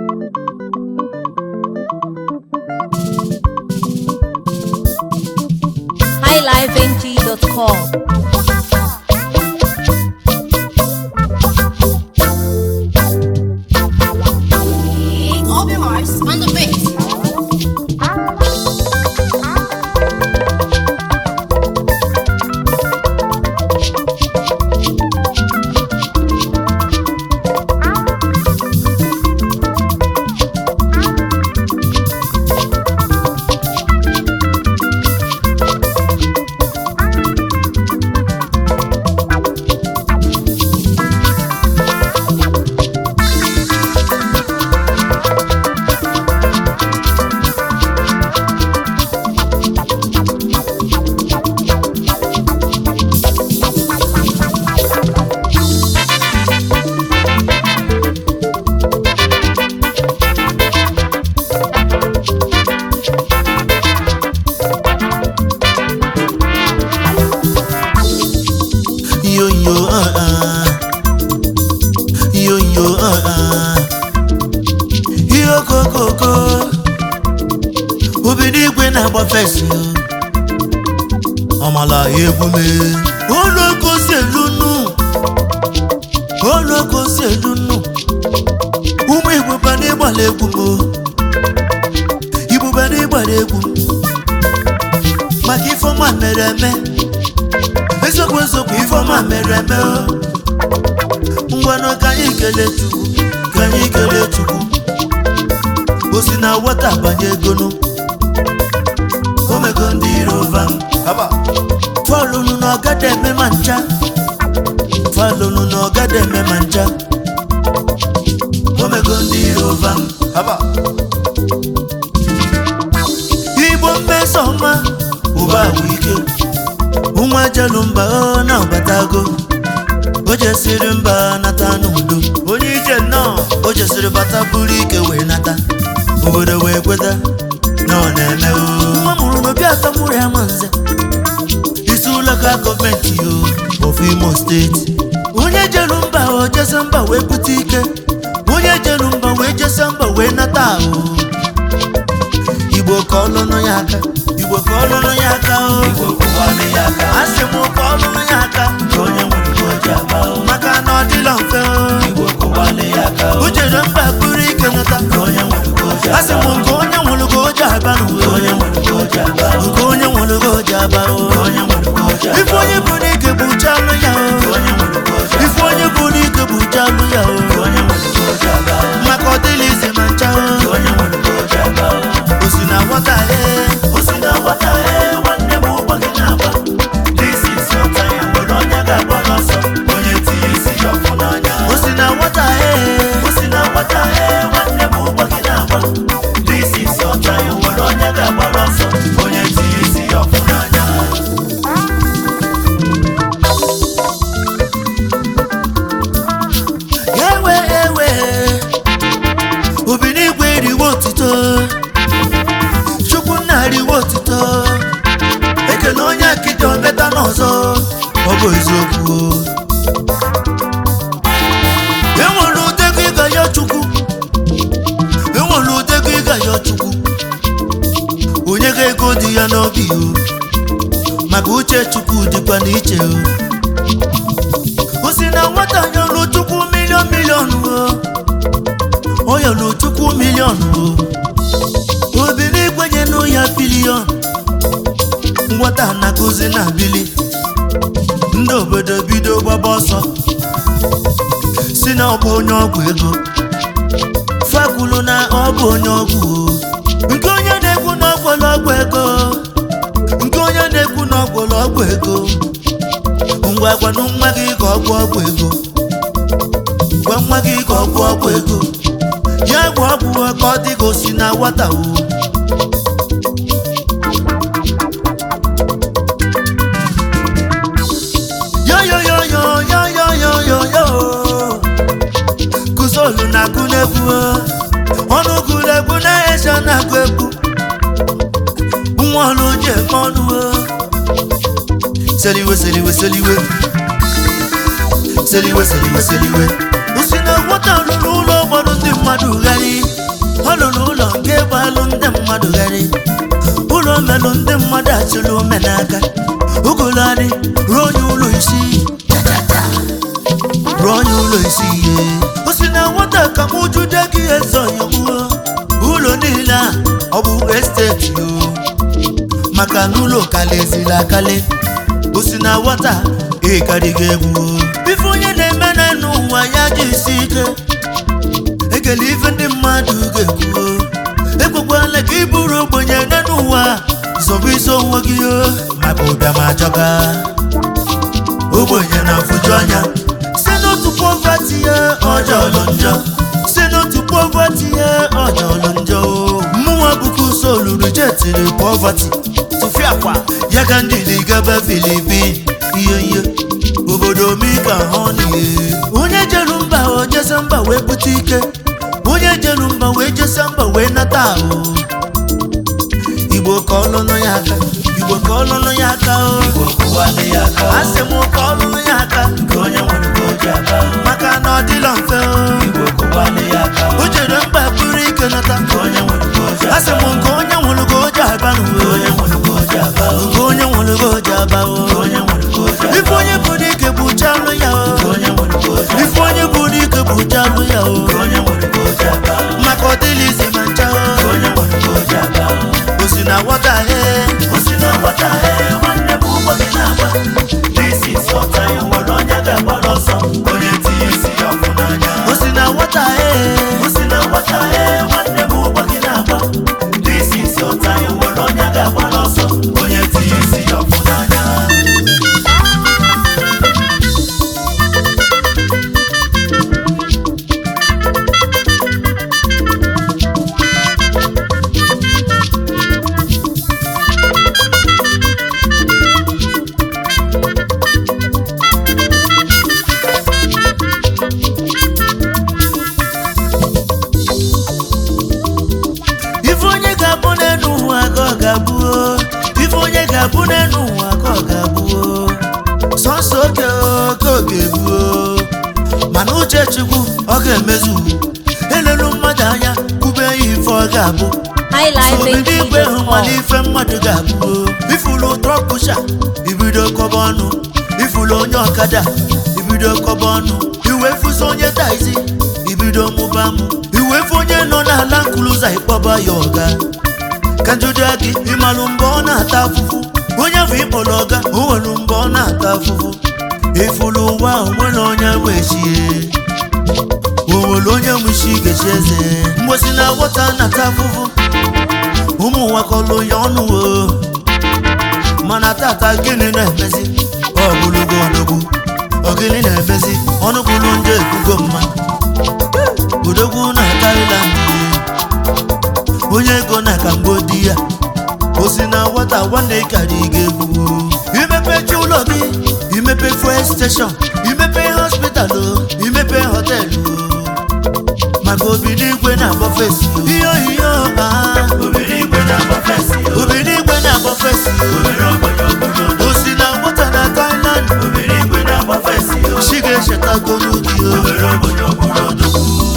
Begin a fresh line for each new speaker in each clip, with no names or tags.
highlifeng.com.
Open Mars on the bass.
yo yo uh uh yo yo uh uh yo kokoko obido igwe na-agba fesi ọmala egwume olokosi elunu olokosi elunu ụmụ igbo bana ịgbala egwu m igbo bana ịgbala egwu m maka ifeọma mere eme eziokwu eziokwu ifeọma mere eme o. ngwanụ ka anyị kelee chukwu ka anyị kelee chukwu o si na wata banye egonu omego ndị iro vam falụnụ na ọgada eme ma ncha falụnụ na ọgada eme ma ncha omego ndị iro vam igbo mmeso ọma ụba bụ ike nwa jelu mba ọ na-abatago o jesiri mba nata n'udo onye ije nnọọ o jesiri bata buru ike wee nata obodo wee kweta na ọ na-eme o. nwa mụrụ n'obi atọ mụrụ ya ma nze isi ụlọka gọọmenti o of imo steeti onye jelu mba o jese mba wee bute ike onye jelu mba wee jese mba wee nata ahụ igbo ka ọlụnụ ya aka igbo ka ọlụnụ ya aka o asị m ka ọlụnụ ya aka maka na ọ dịla mfe o jere mba buru ike nata asị m nke onye nwụrụ ka o ji aba n'uwe nke onye nwụrụ ka o ji aba o ife onye bụ n'ike bụ chalụ ya o ife onye bụ n'ike bụ chalụ ya o maka ọ dịla ize ma ncha o o si na nwata ee o si na nwata ee nwanne m ụgbọ gị na-agba This is your time, nwere onye ga-agba n'ọsọ onye tinye isi ya ọfụ n'anya o si na nwata ee o si na nwata ee nwanne m ụgbọ gị na-agba This is your time, nwere onye ga-agba n'ọsọ onye tinye isi ya ọfụ n'anya ewe ewe obi n'igwe riwe otito chukwu nna riwe otito ekele onye akịdị ometa n'ọzọ ọ bụ eziokwu enwere udego ịga ya chukwu enwere udego ịga ya chukwu onye ga ego dị ya n'obi o maka uche chukwu dịkwa n'iche o o si na nwata nyọrọ chukwu milion milion o ọ yọrọ chukwu milion o obi n'igwenye nụ ya bilion nwata na-akụzi na bili ndị obodo bido gbaba ọsọ si na ọ bụ onye ọgwụ ego fakwulu na ọ bụ onye ọgwụ o nke onye na-ekwu na ọgwụlụ ọgwụ ego nke onye na-ekwu na ọgwụlụ ọgwụ ego ngwa gwanụ nwa gị ka ọ gwọ ọgwụ ego gwa nwa gị ka ọ gwọ ọgwụ ego ya gwa ọgwụ ka ọ dị ka o si na nwata o yo yo yo yo yo yo yo yo yo kụzolu na-agụ n'egwu o. ọnụ gụrụ egwu na-eche na-agụ egwu nwa ọlụ ji eme ọnụ o. seliwe seliwe seliwe seliwe seliwe seliwe osi na nwata rụrụ ụlọ ụfọdụ ndị mmadụ ghari mmadụ gharị ụlọ melụ ndị mmadụ achịla ome n'aka ugoladị ruo onye ụlọ isi ruo onye ụlọ isi ihe o si na nwata ka m jude gị eze ọyọgbuo ụlọ niile a ọ bụ esteti o maka na ụlọ kalịziri akali o si na nwata ịkarịghị egwu o. ife onye na-eme na n'ụwa ya ji isi ike ekele ife ndị mmadụ ga-ekwu o. ekwekwala ka ị bụrụ ogbenye nne n'ụwa zọbụ isi onwe gị o maka ụbịam ajọga ogbenye na-afụju anya si n'otu pọvati ya ọjọọlụ njọ si n'otu pọvati ya ọjọọlụ njọ o. mụnwa bụkwa ụsọ olulu jetiri pọvati tụfiakwa ya ka ndị ligaba filipin ihe ihe obodo mika họnie onye jelu mba o jese mba wee bute ike onye jelu mba wee jese mba wee nata ahụ igbo ka ọlụlụ ya aka igbo ka ọlụlụ ya aka o asị m ka ọlụlụ ya aka maka na ọ dịla mfe o o jere mba buru ike nata asị m nke onye nwụrụ ka o ji aba n'uwe nke onye nwụrụ ka o ji aba o ife onye bụ n'ike bụ chalụ ya o ife onye bụ n'ike bụ chalụ ya o maka ọ dịla izi ma ncha o o si na wọta he o si na wọta he nwanne m ụgbọ gị na-agba n'isi sọta ya nwere onye ga-agbara ọsọ onye tinye isi ya ọfụ n'anya o si na wọta he o si na wọta he nwanne m ụgbọ gị na-agba n'isi sọta ya nwere onye ga-agbara ọsọ onye tinye isi ya ọfụ n'anya ife onye ga-abụ n'elu ụwa ka ọ ga-abụ o. ife onye ga-abụ n'elu ụwa ka ọ ga-abụ o. sọsọ oge oge oge bụ o. mana uche chukwu ọ ga-emezu elelu mmadụ anya kwube ya ife ọ ga-abụ obido igwe hụ mana
highlife
ife mmadụ ga-abụ o. ifulu trọkpụsha ibido kọba ọnụ ifulu onye ọkada ibido kọba ọnụ iwefuso onye taizi ibido mụba mụ iwefu onye nọ n'ala nkuluza ịkpọba ya ọga ka njụjụ gị ịmalụ mgbe ọ na-ata afụfụ onye afọ ịkpọrọ ọga o nwere mgbe ọ na-ata afụfụ ifulu ụwa onwere onye nwechie o nwere onye nwishi gechi eze mgbosi na wọta na-ata afụfụ ụmụ nwa kọlụ ya ọnụ o mana tata gịnị na-emezi ọ bụlụgo odogwu ọ gịnị na-emezi ọnụ kwuru ndị ekwugo mma odogwu na Thailand onye ego na Cambodia o si na nwata nwanne karị ga-egwu imepechi ụlọ gị imepe fuel station imepe hospital o imepe họtelụ o maka obi n'igwe na-agba fesi ihe ohihe ọha obi n'igwe na-agba fesi o si na nwata na Thailand chi ga-echetagoro gị o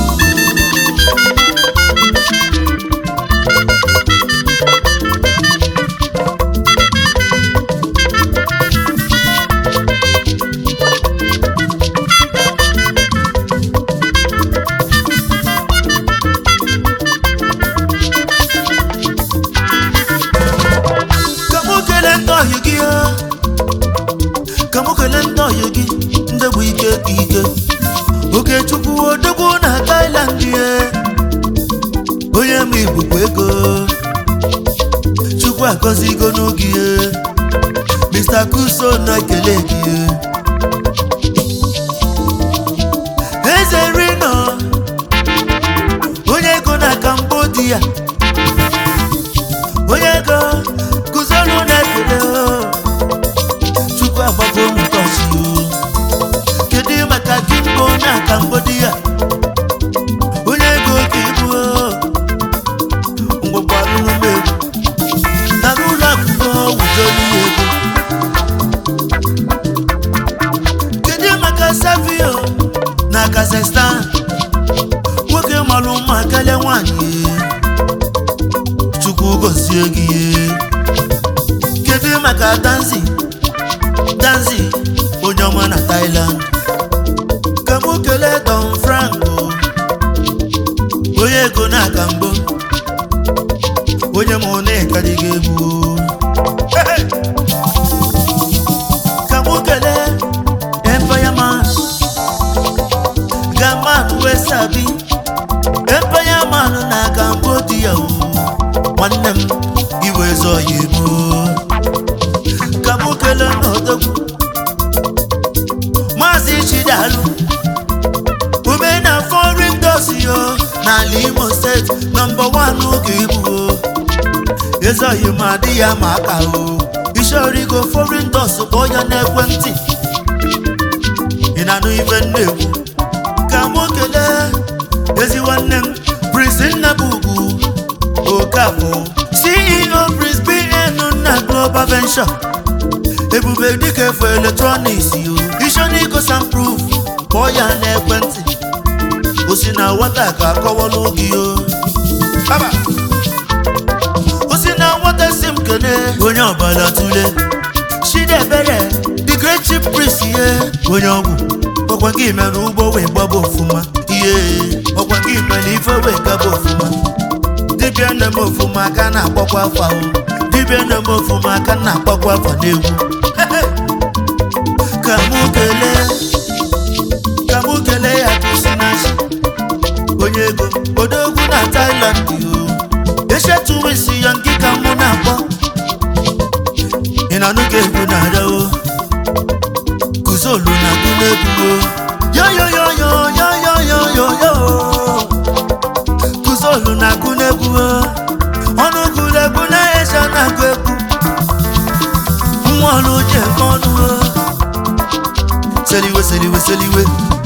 ka mụ kelee ndị ọhịa gị o. ka mụ kelee ndị ọhịa gị ndị bụ ike ka ike okechukwu odogwu na Thailand ye onye ma igbukwa ego chukwu agọzigo n'oge ye Mr. Kuso na-ekele gị ye eze rino onye ego na Cambodia onye ego kụziolu na-ekele o chukwu agbago m tọchi o kedu maka kimbo na Cambodia onye ego ka ibu o ngwakwarụrụ m egwu na n'ụlọ akwụkwọ wujolu ya ego kedu maka savio na Kazakhstan nwoke malụ mma karịa nwanyị chukwu chukwu gọzie gị kedu maka danzi danzi onye ọma na Thailand ka mụ kelee Don Franco onye ego na-aka mbụ onye mụ na-ekadịghị egwu ka mụ kelee Empire Man Gaman Wesabi Empire Man na Cambodia o nwanne m iwe zọ ya emo ka mụ kelee n'odogwu Maazị Chidalu ume na foreign dosi yo n'ala Imo steeti nọmba wan oge ibu o ezoghị m adị ya ma aka o ishorigo foreign dos kpọọ ya n'ekwentị ị na-anụ ife m na-ekwu ka mụ kelee ezi nwanne m Prince Nnabugu Okafọ CEO Prince BN na Global Venture ebube dịka efu eletrọniks yo ishonigo samproof kpọọ ya n'ekwentị o si na nwata ka akọwalụ gị o Baba. o si na nwata si m kene onye ọbala tule Chidiebere the great chief priest ihe onye ọgwụ ọkwa gị mere ugbo wee gbaba ofụma ihe ọkwa gị mere ife wee gaba ofụma dibịa nne m ofụma aka na-akpọkwa afa o dibịa nne m ofụma aka na-akpọkwa afa n'egwu ka mụ kelee ka mụ kelee ya kwụsịnachi onye ego odogwu na Thailand yo echetuwe isi ya nke ka mụ na-akpọ ị na-anụ ka egwu na-ada o kuzolu na agụ n'egwu o yoyoyoyoyoyoyoyo kuzolu na agụ n'egwu o ọnụ gụrụ egwu na-echa na-agụ egwu nwa ọlụ ji eme ọnụ o seliwe seliwe seliwe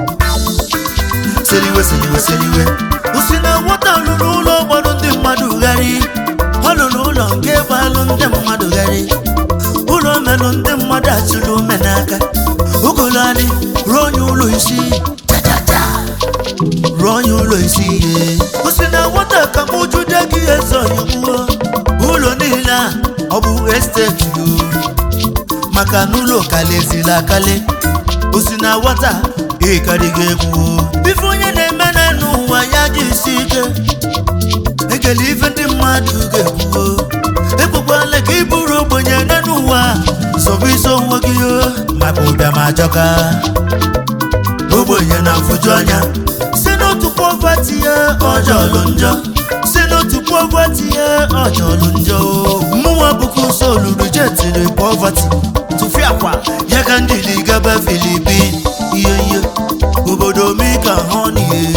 seliwe seliwe seliwe usi na nwata lụrụ ụlọ gbọrọ ndị mmadụ gharị ọ lụrụ ụlọ nke gbalụ ndị mmadụ gharị ụlọ melụ ndị mmadụ achụrụ ume n'aka ugolani rụọ onye ụlọ isi chachacha rụọ onye ụlọ isi ihe usi na nwata ka m jude gị eze oyigbuo ụlọ niile a ọ bụ esteti o maka na ụlọ kalezila akali osi na nwata ịkarịghị egwu ife onye na-eme na n'ụwa ya ji isi ike ekele ife ndị mmadụ ga-ekwu ekwekwala ka ị bụrụ ogbenye ne n'ụwa sọbụ iso onwe gị o maka ụbịa ma ajọka ogbenye na-afụju anya si n'otu pọvati ya ọjọlụ njọ si n'otu pọvati ya ọjọlụ njọ mụnwa bụkwa ụsọ olulu jetiri pọvati tụfiakwa ya ka ndị dị gaba filipin ihe ihe obodo mika honie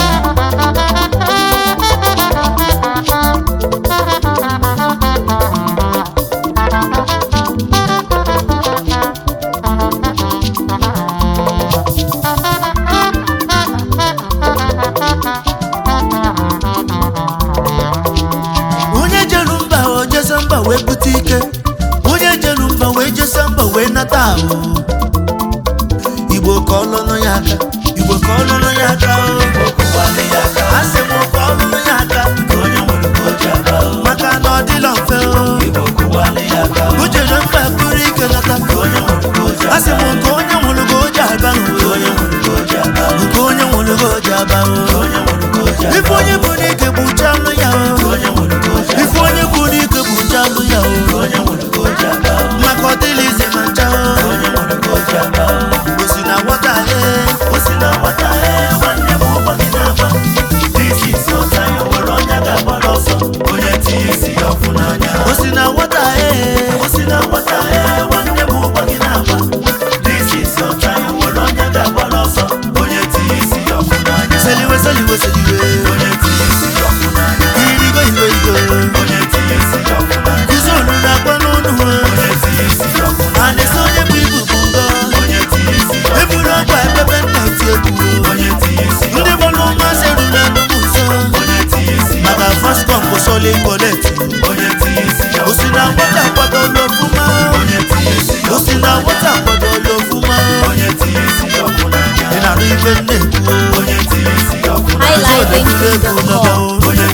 onye jelu mba o jesa mba wee bute ike onye jelu mba wee jesa mba wee nata ahụ igbo ka ọlụnụ ya aka igbo ka ọlụnụ ya aka o asị m ka ọlụnụ ya aka maka na ọ dịla mfe o o jere mba buru ike nata asị m nke onye nwụrụ ka o ji aba nke onye nwụrụ ka o ji aba o ife onye bụ n'ike bụ uche anụ ya o ife onye bụ n'ike bụ uche anụ ya o maka ọ dịla ize ma ncha o o si na nwata he o si na nwata he nwanne m ụgbọ gị na-agba This is your time, o nwere onye ga-agbara ọsọ onye tinye isi ya ọfụ n'anya o si na nwata he o si na nwata he nwanne m ụgbọ gị na-agba This is your time, o nwere onye ga-agbara ọsọ onye tinye isi ya ọfụ n'anya seliwe seliwe seliwe onye tinye isi ya ọfụ n'anya irigo igo igo onye tinye isi ya ọfụ n'anya kuzolu na-agba n'ọnụ onye tinye isi ya ọfụ n'anya a na-esi onye bụ ibu bụ ngọ onye tinye isi ya eburu ọgba ebebe nna eti egwu onye tinye isi ya ndị bọlụ mmasị ruru enugwu nso onye tinye isi ya maka fọskọm bụ sọli kolet onye tinye isi ya o si na nwata kwadola ofụma onye tinye isi ya o si na nwata kwadola ofụma onye tinye isi ya ọfụ n'anya ị na-anụ ife nne ekwu onye tinye isi ya ọfụ n'anya
Highlighting
egwu
the
n'ọba
call.
onye